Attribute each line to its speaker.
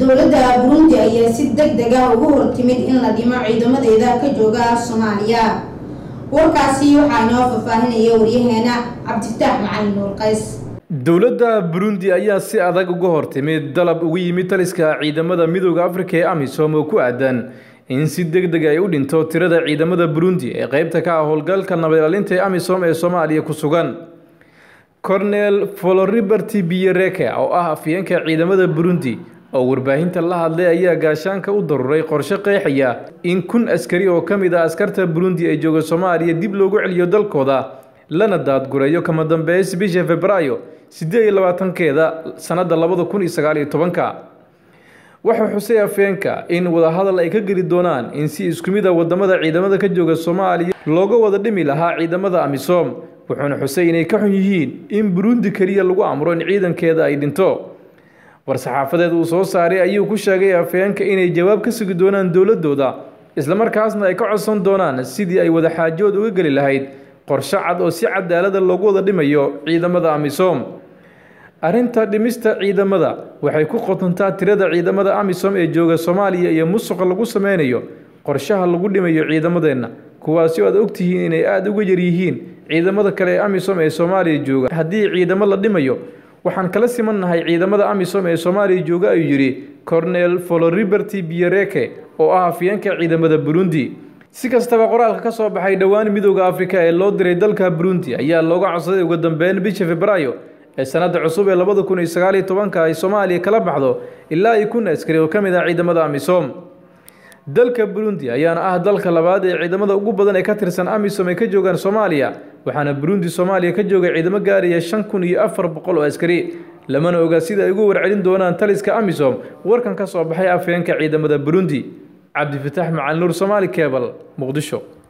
Speaker 1: dowladda burundi ayaa si deg deg ah ugu hortimid in la dhimo ciidamadeeda ka jooga soomaaliya warkaasi waxaa inoo faahfaahinaya waryaheena cabdifitaax macalin nuur qays
Speaker 2: dowladda burundi ayaa si adag uga hortimid dalab ugu yimid taliska ciidamada midooda afrika ee amisom oo ku aadan in si deg deg ay u dhinto tirada ciidamada burundi ee qeybta ka ah howlgalka nabadilaalinta ee amisom ee soomaaliya ku sugan cornel foloriberti biyereke oo ah afyeenka ciidamada burundi oo warbaahinta la hadlay ayaa gaashaanka u daruuray qorshe qeexaya in kun askari oo ka mid ah askarta burundi ee jooga soomaaliya dib loogu celiyo dalkooda lana daadgureeyo kama dambeys bisha februaayo siddeed iyo labaatankeeda sannadda labada kun iyo sagaal iyo tobanka wuxuu xusay afeenka in wadahadal ay ka geli doonaan in si isku mid a wadamada ciidamada ka jooga soomaaliya looga wada dhimi lahaa ciidamada amisom wuxuuna xusay inay ka xun yihiin in burundi keliya lagu amro in ciidankeeda ay dhinto war-saxaafadeed uu soo saaray ayuu ku sheegay afeenka inay jawaab ka sugi doonaan dowladooda islamarkaasna ay ka codsan doonaan sidii ay wadaxaajood uga geli lahayd qorshe cad oo si cadaalada loogu wada dhimayo ciidamada amisom arrinta dhimista ciidamada waxay ku qotontaa tirada ciidamada amisom ee jooga soomaaliya iyo musuqa lagu sameynayo qorshaha lagu dhimayo ciidamadeenna kuwaasi oo aad ogtihiin inay aada uga yaryihiin ciidamada kale ee amisom ee soomaaliya jooga haddii ciidamo la dhimayo waxaan kala simannahay ciidamada amisom ee soomaaliya jooga ayuu yidhi cornel foloriberti biyereke oo ah afyeenka ciidamada burundi si kastaba qoraalka ka soo baxay dhowaan midooda afrika ee loo diray dalka burundi ayaa looga codsaday ugu dambeyn bisha februaayo ee sanadda cusub ee labada kun iyo sagaal iyo tobanka ay soomaaliya kala baxdo ilaa iyo kun askari oo ka mid ah ciidamada amisom dalka burundi ayaana ah dalka labaad ee ciidamada ugu badan ee ka tirsan amisom ay ka joogaan soomaaliya waxaana burundi soomaaliya ka jooga ciidamo gaaraya shan kun iyo afar boqol oo askari lamana oga sida ay ugu warcelin doonaan taliska amisom warkan ka soo baxay afheenka ciidamada burundi cabdifitaax macalin nuur somaali kebal muqdisho